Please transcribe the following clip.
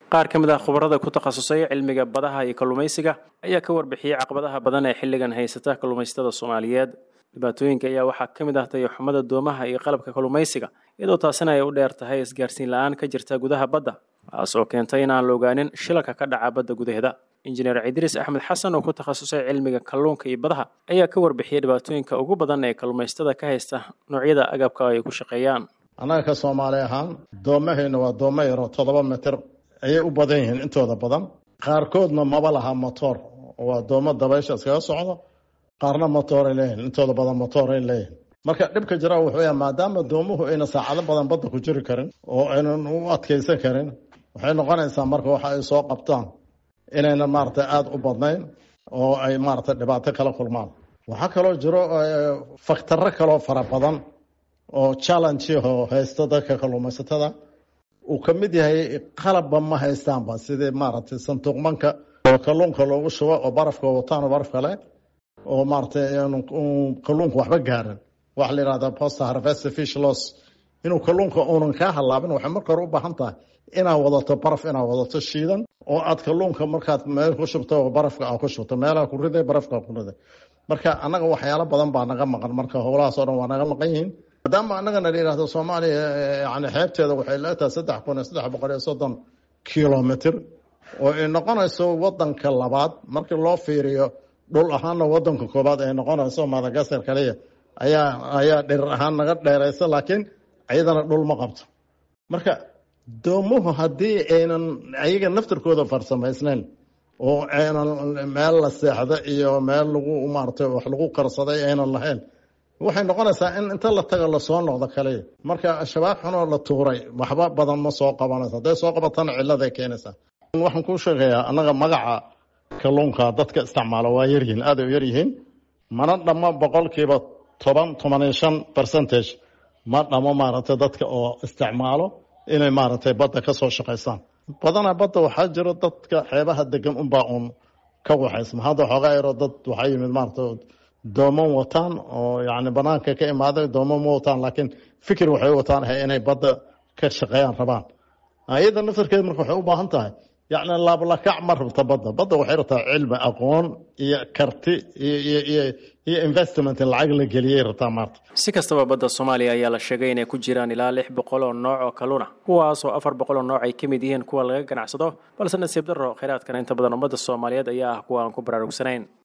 qaar ka mid ah khubarada ku takhasusay cilmiga badaha iyo kalluumaysiga ayaa ka warbixiyey caqabadaha badan ee xilligan haysata kalluumaysatada soomaaliyeed dhibaatooyinka ayaa waxaa ka mid ah tayaxumada doomaha iyo qalabka kalluumaysiga iyadoo taasina ay u dheer tahay isgaarsiin la-aan ka jirta gudaha badda taas oo keentay in aan la ogaanin shilalka ka dhaca badda gudaheeda injineer cidriis axmed xasan oo ku takhasusay cilmiga kalluunka iyo badaha ayaa ka warbixiyey dhibaatooyinka ugu badan ee kalluumaysatada ka haysta noocyada agabka ay ku shaqeeyaan annaga ka soomaali ahaan doomahayna waa doomo yaroo toddoba mitir ayay u badan yihiin intooda badan qaarkoodna maba laha motoor waa doomo dabaysha iskaga socdo qaarna motooray leeyihin intooda badan motooray leeyihin marka dhibka jira wuxuu yahay maadaama doomuhu ayna saacado badan badda ku jiri karin oo aynan u adkaysan karin waxay noqonaysaa marka waxa ay soo qabtaan inayna maaragtay aada u badnayn oo ay maaragtay dhibaato kala kulmaan waxaa kaloo jiro faktarro kaloo fara badan oo challengeho haysto dadka kalluumaysatada uu ka mid yahay qalabba ma haystaanba sidii maaragtay santuuqmanka oo kalluunka loogu shubo oo barafka wataan oo baraf kale oo maaragtay kalluunka waxba gaarin waxa la yidhahda post harvest fish loss inuu kalluunka uunan kaa halaabin waxay marka hore u baahan tahay inaad wadato baraf inaad wadato shiidan oo aad kalluunka markaad meel ku shubto oo barafka aad ku shubto meelaha ku riday barafka ku riday marka annaga waxyaalo badan baa naga maqan marka howlahaas oo dhan waa naga maqan yihiin maadaama annagana la yidhahdo soomaaliya yani xeebteeda waxay leetahay saddex kun iyo saddex boqol iyo soddon kilomitr oo ay noqonayso wadanka labaad markii loo fiiriyo dhul ahaanna wadanka koobaad ay noqonayso madagaskar kaliya ayaa ayaa dhirir ahaan naga dheeraysa laakiin iyadana dhul ma qabto marka doomuhu haddii aynan ayaga naftirkooda farsamaysnayn oo aynan meel la seexda iyo meel lagu maaragtay wax lagu karsaday aynan lahayn waxay noqonaysaa in inta la taga lasoo noqdo kaliya marka shabaab xunoo la tuuray waxba badan ma soo qabanayso hadday soo qabatana cilladay keenaysaa waxaan kuu sheegayaa annaga magaca kalluunka dadka isticmaalo waa yaryihiin aaday u yaryihiin mana dhammo boqolkiiba toban toban iyo shan percentage ma dhamo maaragtay dadka oo isticmaalo inay maaragtay badda ka soo shaqaystaan badanaa badda waxaa jiro dadka xeebaha degan unbaa uun ka waxaysma hadda xoogaa yaroo dad waxaa yimid maaragtay dooman wataan oo yacni banaanka ka imaaday dooman ma wataan laakiin fikir waxay wataan ahay inay badda ka shaqeeyaan rabaan iyada naftarkeeda marka waxay u baahan tahay yacni laablakac ma rabta badda badda waxay rabtaa cilmi aqoon iyo karti iyo iyo iyo iyo investment in lacag la geliyay rabtaa maarta si kastaba badda soomaaliya ayaa la sheegay inay ku jiraan ilaa lix boqol oo nooc oo kalluun ah kuwaas oo afar boqol oo nooc ay ka mid yihiin kuwa laga ganacsado balse nasiib darro kheyraadkana inta badan ummadda soomaaliyeed ayaa ah kuwa aan ku baraarugsanayn